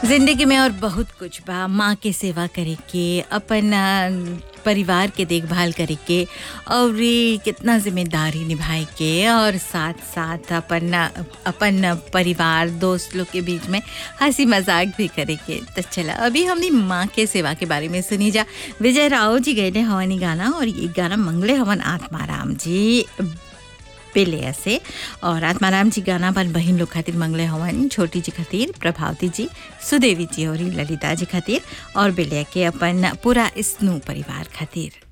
जिंदगी में और बहुत कुछ बा माँ के सेवा करे के अपन अ, परिवार के देखभाल करे के और ये कितना जिम्मेदारी निभाए के और साथ साथ अपन अ, अपन परिवार दोस्त लोग के बीच में हंसी मजाक भी करे के तो चला अभी हमने माँ के सेवा के बारे में सुनी जा विजय राव जी गए हवानी गाना और ये गाना मंगले हवन आत्माराम जी पेले से और आत्माराम जी गाना अपन बहन लोग खातिर मंगले हवन छोटी जी खातिर प्रभावती जी सुदेवी जी और ललिता जी खातिर और बेलिया के अपन पूरा स्नू परिवार खातिर